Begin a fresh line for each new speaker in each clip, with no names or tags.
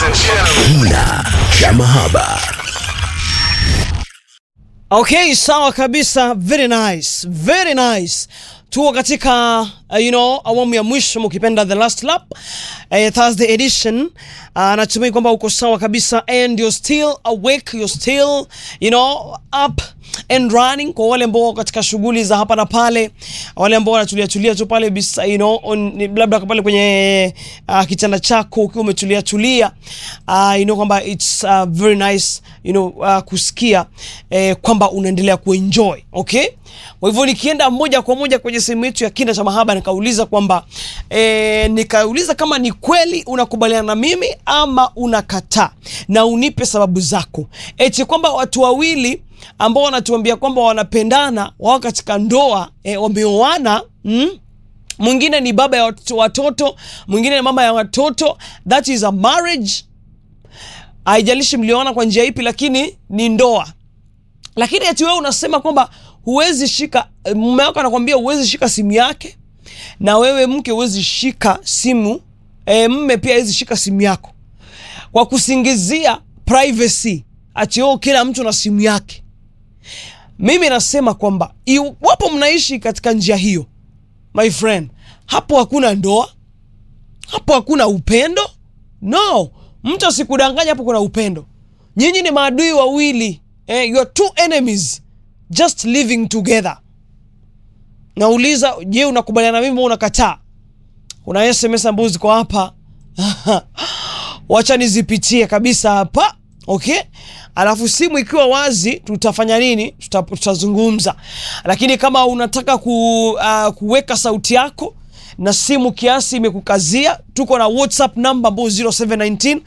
Kina cha mahaba.
Okay, sawa kabisa. Very nice, very nice. Tuko katika uh, you know, awamu ya mwisho mkipenda the last lap uh, Thursday edition. Uh, natumai kwamba uko sawa kabisa and you're still awake, you're still you know up and running. Kwa wale ambao wako katika shughuli za hapa na pale, wale ambao wanatulia tulia tu pale bisa, you know, on, labda pale kwenye uh, kitanda chako ukiwa umetulia tulia, uh, you know kwamba it's uh, very nice you know uh, kusikia eh, kwamba unaendelea kuenjoy okay. Kwa hivyo nikienda moja kwa moja kwenye sehemu yetu ya kina cha mahaba nikauliza kwamba eh, nikauliza kama ni kweli unakubaliana na mimi ama unakataa, na unipe sababu zako, eti kwamba watu wawili ambao wanatuambia kwamba wanapendana wao katika ndoa eh, wameoana mm? mwingine ni baba ya watoto, watoto mwingine ni mama ya watoto, that is a marriage. Haijalishi mlioana kwa njia ipi, lakini ni ndoa. Lakini eti wewe unasema kwamba huwezi shika, mume wako anakwambia huwezi shika simu yake, na wewe mke huwezi shika simu e, mme pia hawezi shika simu yako kwa kusingizia privacy, ati oh, kila mtu na simu yake. Mimi nasema kwamba iwapo mnaishi katika njia hiyo, my friend, hapo hakuna ndoa, hapo hakuna upendo. No, mtu asikudanganya hapo kuna upendo. Nyinyi ni maadui wawili eh, you are two enemies just living together. Nauliza, je, unakubaliana na mimi au unakataa? Kuna SMS ambazo ziko hapa wacha nizipitie kabisa hapa okay. Alafu simu ikiwa wazi tutafanya nini? Tuta, tutazungumza, lakini kama unataka ku, uh, kuweka sauti yako na simu kiasi imekukazia, tuko na WhatsApp namba ambao 0719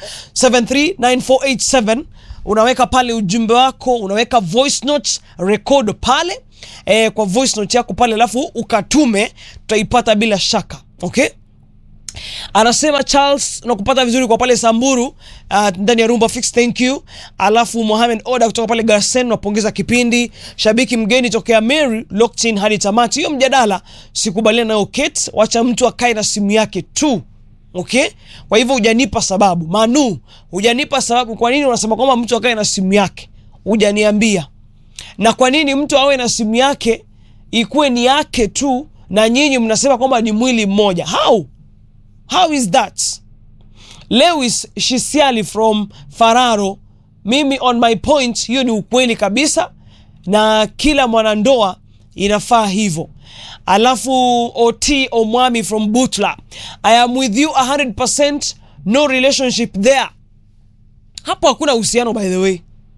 739487 unaweka pale ujumbe wako, unaweka voice note record pale e, kwa voice note yako pale, alafu ukatume, tutaipata bila shaka okay. Anasema Charles nakupata vizuri kwa pale Samburu uh, ndani ya Rumba Fix, thank you. Alafu Mohamed Oda kutoka pale Garsen napongeza kipindi. Shabiki mgeni tokea Mary locked in hadi tamati. Hiyo mjadala sikubaliana nayo Kate, wacha mtu akae na simu yake tu. Okay? Kwa hivyo hujanipa sababu. Manu, hujanipa sababu kwa nini unasema kwamba mtu akae na simu yake? Hujaniambia. Na kwa nini mtu awe na simu yake ikuwe ni yake tu na nyinyi mnasema kwamba ni mwili mmoja? How? How is that? Lewis Shisiali from Fararo, mimi on my point, hiyo ni ukweli kabisa, na kila mwanandoa inafaa hivyo. Alafu OT Omwami from Butla, I am with you 100%, no relationship there. Hapo hakuna uhusiano by the way.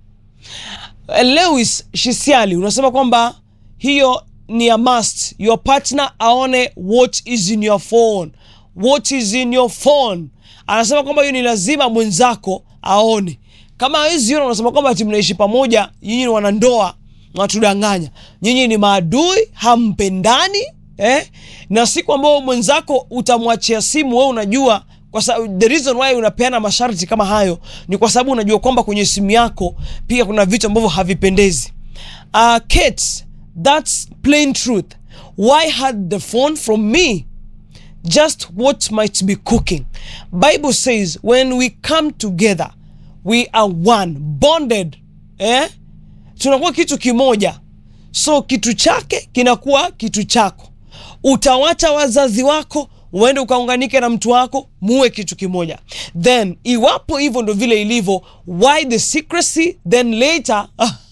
Lewis Shisiali unasema kwamba hiyo ni a must, your partner aone what is in your phone what is in your phone. Anasema kwamba hiyo ni lazima mwenzako aone. Kama hawezi ona, unasema kwamba ati mnaishi pamoja, nyinyi ni wanandoa, natudanganya. Nyinyi ni maadui, hampendani eh? Na siku ambayo mwenzako utamwachia simu, wewe unajua kwa sababu the reason why unapeana masharti kama hayo ni kwa sababu unajua kwamba kwenye simu yako pia kuna vitu ambavyo havipendezi. Uh, Kate, that's plain truth. Why had the phone from me? just what might be cooking. Bible says when we come together we are one bonded, eh? Tunakuwa kitu kimoja, so kitu chake kinakuwa kitu chako. Utawacha wazazi wako uende ukaunganike na mtu wako muwe kitu kimoja. Then iwapo hivyo ndo vile ilivyo, why the secrecy? Then later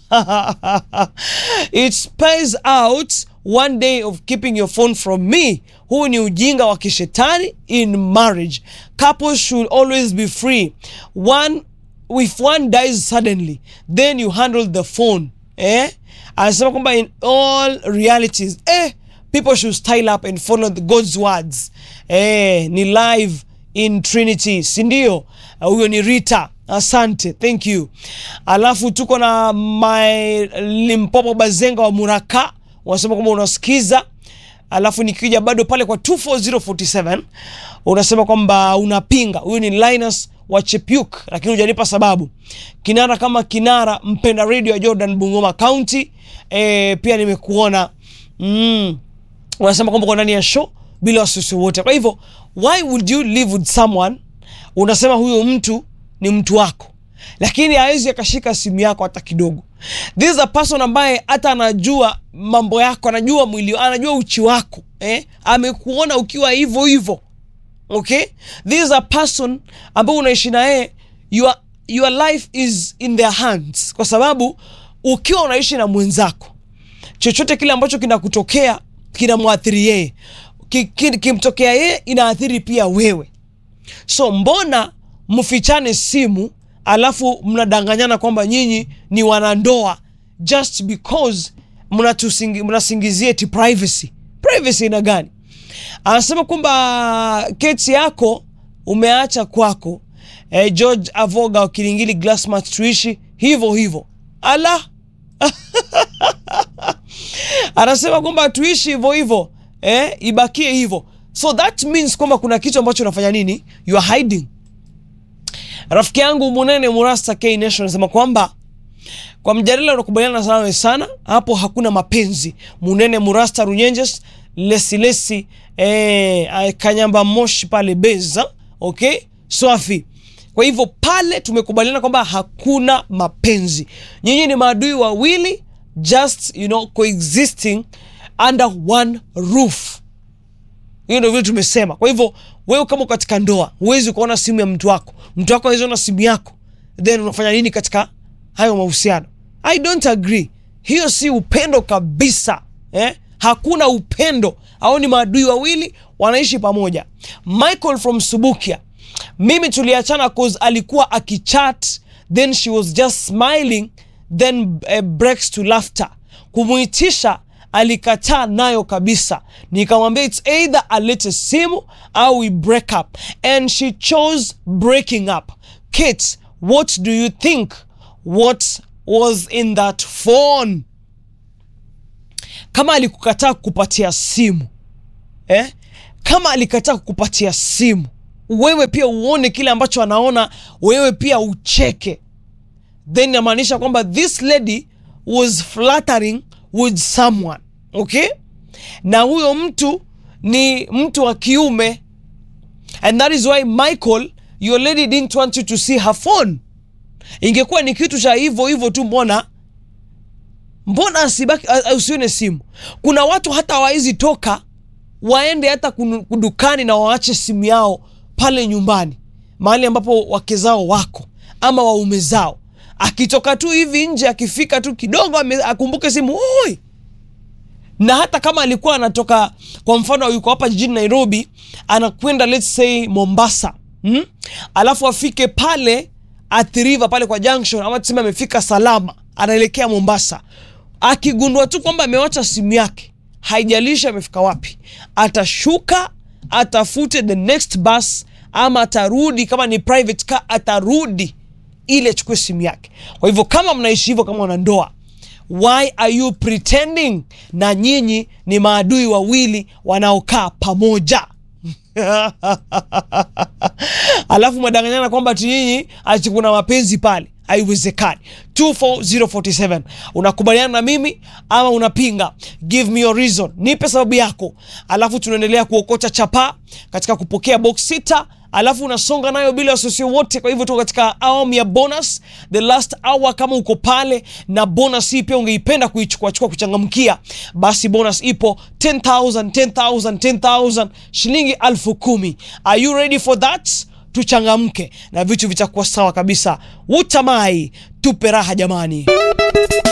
it spells out one day of keeping your phone from me. Huu ni ujinga wa kishetani in marriage. Couples should always be free. One, if one dies suddenly, then you handle the phone. Eh? Anasema kwamba in all realities, eh, people should style up and follow the God's words. Eh, ni live in Trinity, si ndio? Huyo ni Rita. Asante, thank you. Alafu tuko na my Limpopo Bazenga wa Muraka unasema kwamba unasikiza. Alafu nikija bado pale kwa 24047 unasema kwamba unapinga. Huyu ni Linus wa Chepyuk, lakini hujanipa sababu. Kinara kama kinara mpenda radio ya Jordan Bungoma County. E, pia nimekuona mm, unasema kwamba uko ndani ya show bila wasiwasi wote. Kwa hivyo why would you live with someone unasema huyo mtu ni mtu wako lakini hawezi akashika simu yako hata kidogo this is a person ambaye hata anajua mambo yako anajua mwili anajua uchi wako eh? amekuona ukiwa hivyo hivyo okay this is a person ambao unaishi na yeye your, your life is in their hands kwa sababu ukiwa unaishi na mwenzako chochote kile ambacho kinakutokea kinamwathiri yeye Ki- ki- kimtokea yeye inaathiri pia wewe so mbona mfichane simu alafu mnadanganyana kwamba nyinyi ni wanandoa just because mnatusingi- mnasingizia eti privacy privacy ina gani anasema kwamba keti yako umeacha kwako eh, george avoga wa kilingili glassmat tuishi hivyo hivyo ala anasema kwamba tuishi hivyo hivyo eh, ibakie hivyo so that means kwamba kuna kitu ambacho unafanya nini you are hiding rafiki yangu munene murasta k nation anasema kwamba kwa mjadala unakubaliana nawe sana hapo hakuna mapenzi munene murasta runyenjes lesilesi eh, kanyamba moshi pale beza okay swafi kwa hivyo pale tumekubaliana kwamba hakuna mapenzi nyinyi ni maadui wawili just you know coexisting under one roof hiyo ndio vile tumesema kwa hivyo wewe kama uko katika ndoa huwezi ukaona simu ya mtu wako mtu wako hawezi ona simu yako then unafanya nini katika hayo mahusiano i don't agree hiyo si upendo kabisa eh? hakuna upendo au ni maadui wawili wanaishi pamoja michael from subukia mimi tuliachana cause alikuwa akichat then she was just smiling then uh, breaks to laughter kumuitisha alikataa nayo kabisa nikamwambia its either alete simu au we break up and she chose breaking up kate what do you think what was in that phone kama alikukataa kukupatia simu eh? kama alikataa kukupatia simu wewe pia uone kile ambacho anaona wewe pia ucheke then inamaanisha kwamba this lady was flattering with someone okay na huyo mtu ni mtu wa kiume and that is why michael your lady didn't want you to see her phone ingekuwa ni kitu cha hivyo hivyo tu mbona mbona asibaki a- a- usione simu kuna watu hata hawawezi toka waende hata kunu- kudukani na waache simu yao pale nyumbani mahali ambapo wake zao wako ama waume zao akitoka tu hivi nje akifika tu kidogo ame- akumbuke simu oi na hata kama alikuwa anatoka kwa mfano yuko hapa jijini nairobi anakwenda let's say mombasa hmm? alafu afike pale athiriva pale kwa junction ama tuseme amefika salama anaelekea mombasa akigundua tu kwamba amewacha simu yake haijalishi amefika wapi atashuka atafute the next bus ama atarudi kama ni private car atarudi ili achukue simu yake kwa hivyo kama mnaishi hivyo kama wanandoa why are you pretending na nyinyi ni maadui wawili wanaokaa pamoja alafu mwadanganyana kwamba ati nyinyi ati kuna mapenzi pale haiwezekani 24047 unakubaliana na mimi ama unapinga give me your reason nipe sababu yako alafu tunaendelea kuokota chapaa katika kupokea box sita alafu unasonga nayo bila wasiwasi wote kwa hivyo tuko katika awamu ya bonus the last hour kama uko pale na bonus hii pia ungeipenda kuichukuachukua kuchangamkia basi bonus ipo 10000 10000 10000 shilingi alfu kumi are you ready for that tuchangamke na vitu vitakuwa sawa kabisa utamai tupe raha jamani